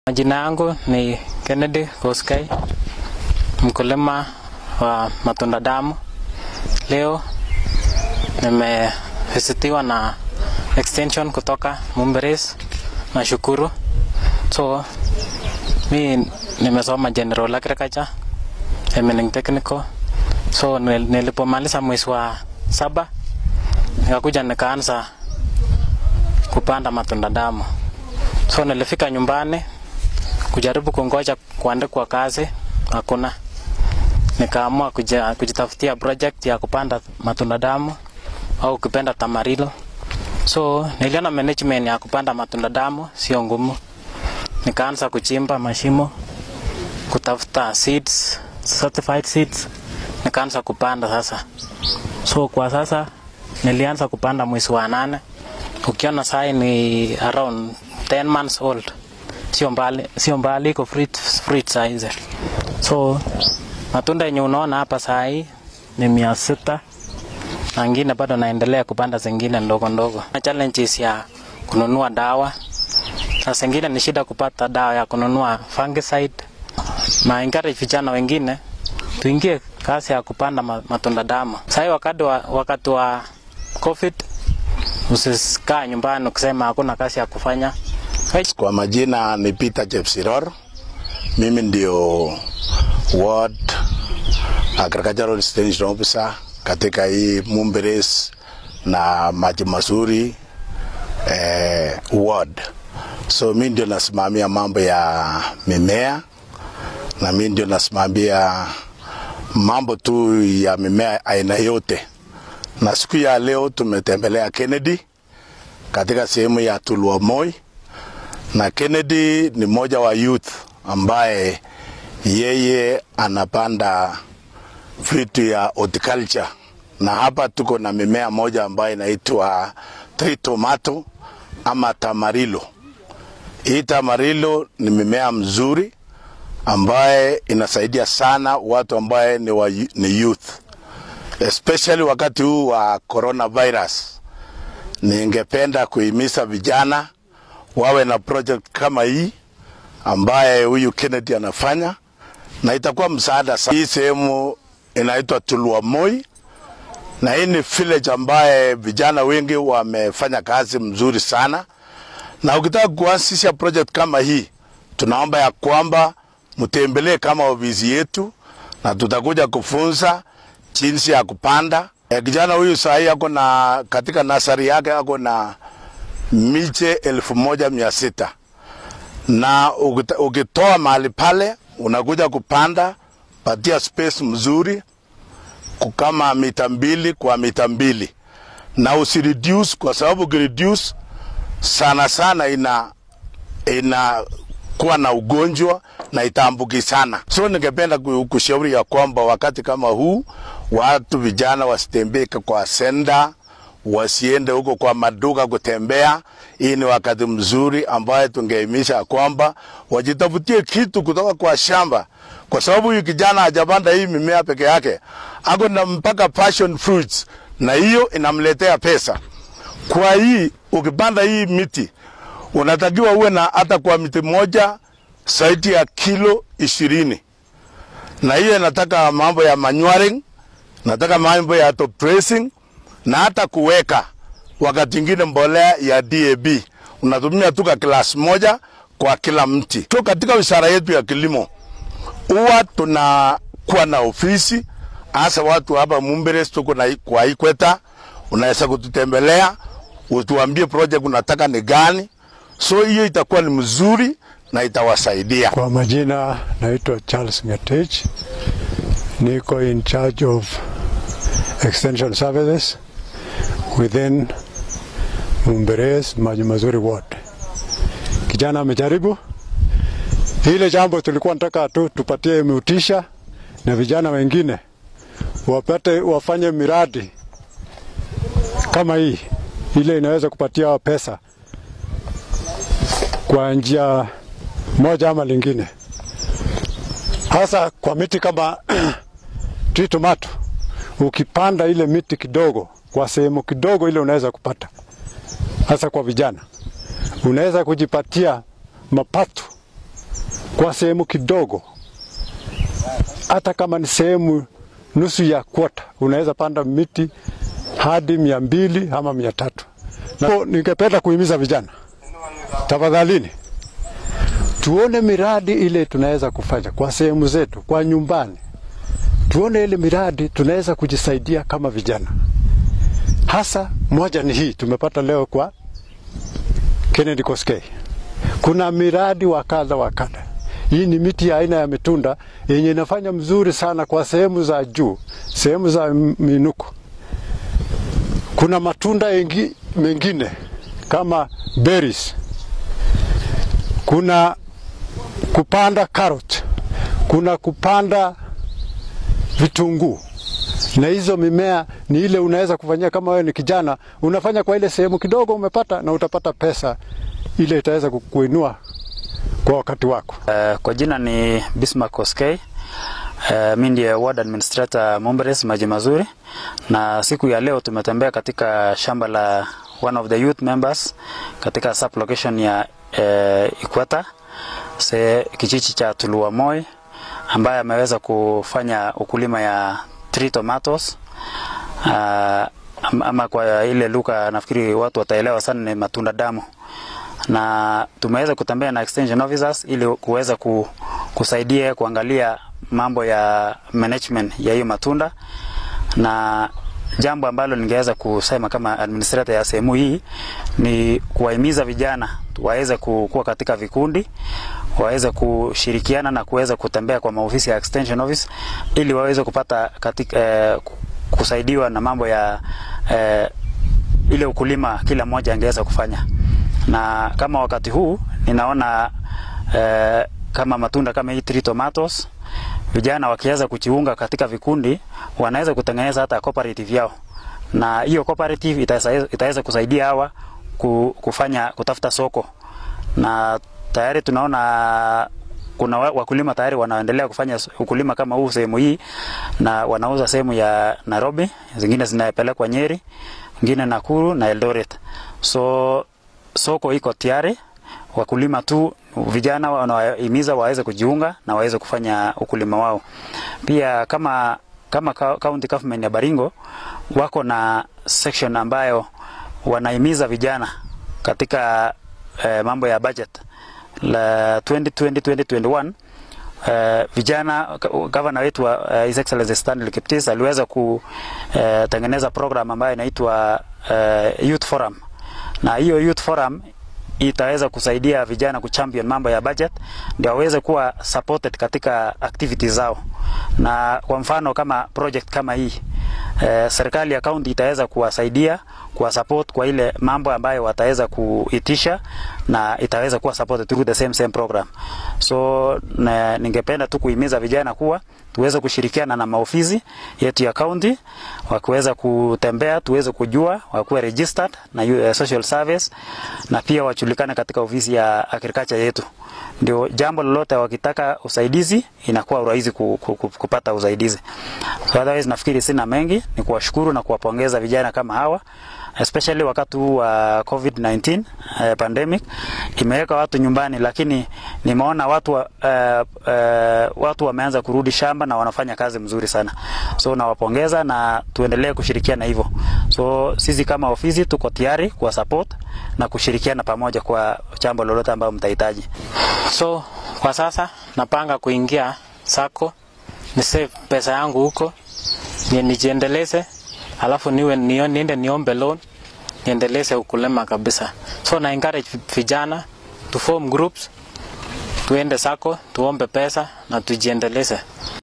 Majina yangu ni Kennedy Koskai, mkulima wa matunda damu. Leo nimevisitiwa na extension kutoka Mumberes. Nashukuru. So mi nimesoma general agriculture Emening technical. So nil- nilipomaliza mwezi wa saba nikakuja nikaanza kupanda matunda damu. So nilifika nyumbani kujaribu kungoja kuandikwa kazi, hakuna. Nikaamua kuja, kujitafutia project ya kupanda matunda damu au ukipenda tamarilo. So niliona management ya kupanda matunda damu sio ngumu, nikaanza kuchimba mashimo, kutafuta seeds, certified seeds, nikaanza kupanda sasa. So kwa sasa nilianza kupanda mwezi wa nane, ukiona sai ni around 10 months old sio mbali, sio mbali iko fruit, fruit size. So matunda yenye unaona hapa saa hii ni mia sita na ngine bado naendelea kupanda zingine ndogo ndogo. Na challenges ya kununua dawa, na zingine ni shida kupata dawa ya kununua fungicide. Na encourage vijana wengine tuingie kazi ya kupanda ma- matunda damu. Sasa wakati wa, wakati wa COVID usisikaa nyumbani ukisema hakuna kazi ya kufanya. Kwa majina ni Peter Chepsiror. Mimi ndio ward agricultural extension officer katika hii Mumberes na maji mazuri eh, ward. So mimi ndio nasimamia mambo ya mimea na mimi ndio nasimamia mambo tu ya mimea aina yote. Na siku ya leo tumetembelea Kennedy katika sehemu ya Tulua Moi na Kennedy ni mmoja wa youth ambaye yeye anapanda vitu ya horticulture, na hapa tuko na mimea moja ambayo inaitwa tree tomato ama tamarilo. Hii tamarilo ni mimea mzuri ambaye inasaidia sana watu ambaye ni, wa, ni youth especially wakati huu wa coronavirus. Ningependa kuhimiza vijana wawe na project kama hii ambaye huyu Kennedy anafanya na itakuwa msaada sana. Hii sehemu inaitwa Tulua Moi na hii ni village ambaye vijana wengi wamefanya kazi mzuri sana, na ukitaka kuanzisha project kama hii, tunaomba ya kwamba mtembelee kama ofisi yetu, na tutakuja kufunza jinsi ya kupanda. Eh, kijana huyu sahii ako na katika nasari yake ako na miche elfu moja mia sita na ukita- ukitoa mahali pale unakuja kupanda, patia space mzuri ku- kama mita mbili kwa mita mbili na usireduce, kwa sababu ukireduce sana sana ina ina kuwa na ugonjwa na itaambukizana. So ningependa ku- kushauri ya kwamba wakati kama huu watu vijana wasitembee kwa senda, wasiende huko kwa maduka kutembea. Hii ni wakati mzuri ambaye tungehimiza ya kwamba wajitafutie kitu kutoka kwa shamba, kwa sababu huyu kijana hajapanda hii mimea peke yake, ako na mpaka passion fruits, na hiyo inamletea pesa. Kwa hii ukipanda hii miti unatakiwa uwe na hata kwa miti moja zaidi ya kilo ishirini, na hiyo inataka mambo ya manuring, nataka mambo ya top dressing na hata kuweka wakati ingine mbolea ya DAB unatumia tu ka klasi moja kwa kila mti. Tu katika wizara yetu ya kilimo huwa tunakuwa na ofisi hasa watu hapa Mumberes, tuko na kwa Ikweta, unaweza kututembelea utuambie project unataka ni gani, so hiyo itakuwa ni mzuri na itawasaidia. Kwa majina naitwa Charles Ngetich, niko in charge of extension services within Mumberes Maji Mazuri ward. Kijana amejaribu ile jambo, tulikuwa nataka tu tupatie mutisha na vijana wengine wapate wafanye miradi kama hii, ile inaweza kupatia pesa kwa njia moja ama lingine, hasa kwa miti kama tree tomato. Ukipanda ile miti kidogo kwa sehemu kidogo, ile unaweza kupata, hasa kwa vijana, unaweza kujipatia mapato kwa sehemu kidogo, hata kama ni sehemu nusu ya kwota, unaweza panda miti hadi mia mbili ama mia tatu. Na ningependa kuhimiza vijana, tafadhalini, tuone miradi ile tunaweza kufanya kwa sehemu zetu, kwa nyumbani, tuone ile miradi tunaweza kujisaidia kama vijana. Hasa moja ni hii tumepata leo kwa Kennedy Koskei. Kuna miradi wa kadha wa kadha. Hii ni miti ya aina ya mitunda yenye inafanya mzuri sana kwa sehemu za juu, sehemu za minuko. Kuna matunda yengi, mengine kama berries. Kuna kupanda carrot, kuna kupanda vitunguu na hizo mimea ni ile unaweza kufanyia kama wewe ni kijana, unafanya kwa ile sehemu kidogo umepata, na utapata pesa ile itaweza kukuinua kwa wakati wako. Uh, kwa jina ni Bismarck Koskei. Uh, mi ndiye ward administrator Mumberes Maji Mazuri, na siku ya leo tumetembea katika shamba la one of the youth members katika sub location ya uh, Ikweta se kijiji cha Tulua Moi ambaye ameweza kufanya ukulima ya tree tomatoes uh, ama kwa ile lugha nafikiri watu wataelewa sana, ni matunda damu, na tumeweza kutembea na extension officers ili kuweza ku, kusaidia kuangalia mambo ya management ya hiyo matunda, na jambo ambalo ningeweza kusema kama administrator ya sehemu hii ni kuwahimiza vijana waweze kuwa katika vikundi waweze kushirikiana na kuweza kutembea kwa maofisi ya extension office ili waweze kupata katika, eh, kusaidiwa na mambo ya eh, ile ukulima kila mmoja angeweza kufanya, na kama wakati huu ninaona eh, kama matunda kama hii tree tomatoes, vijana wakiweza kujiunga katika vikundi wanaweza kutengeneza hata cooperative yao, na hiyo cooperative itaweza kusaidia hawa kufanya kutafuta soko na tayari tunaona kuna wakulima tayari wanaendelea kufanya ukulima kama huu sehemu hii, na wanauza sehemu ya Nairobi, zingine zinapelekwa Nyeri, zingine Nakuru na Eldoret. So soko iko tayari, wakulima tu vijana wanawahimiza waweze kujiunga na waweze kufanya ukulima wao. Pia kama kama county government ya Baringo wako na section ambayo wanahimiza vijana katika eh, mambo ya budget la 2020-2021 uh, vijana gavana wetu wa uh, His Excellency Stanley Kiptis aliweza kutengeneza uh, program ambayo inaitwa uh, Youth Forum, na hiyo Youth Forum itaweza kusaidia vijana kuchampion mambo ya budget ndio waweze kuwa supported katika activities zao, na kwa mfano kama project kama hii eh, serikali ya kaunti itaweza kuwasaidia kuwa support kwa ile mambo ambayo wataweza kuitisha na itaweza kuwa supported through the same same program. So na, ningependa tu kuhimiza vijana kuwa tuweze kushirikiana na maofisi yetu ya kaunti, wakiweza kutembea, tuweze kujua, wakuwe registered na uh, social service na pia wajulikane katika ofisi ya agriculture yetu ndio jambo lolote wakitaka usaidizi inakuwa rahisi ku, ku, ku, kupata usaidizi. So otherwise nafikiri sina mengi, ni kuwashukuru na kuwapongeza vijana kama hawa especially wakati huu wa uh, COVID-19 uh, pandemic imeweka watu nyumbani, lakini nimeona watu wa, uh, uh, watu wameanza kurudi shamba na wanafanya kazi mzuri sana, so nawapongeza na tuendelee kushirikiana hivyo. So sisi kama ofisi tuko tayari kuwa support na kushirikiana pamoja kwa jambo lolote ambalo mtahitaji. So kwa sasa napanga kuingia sako ni save pesa yangu huko ni nijiendeleze, alafu niwe nio, niende niombe loan niendeleze ukulima kabisa. So na encourage vijana to form groups, tuende sako tuombe pesa na tujiendeleze.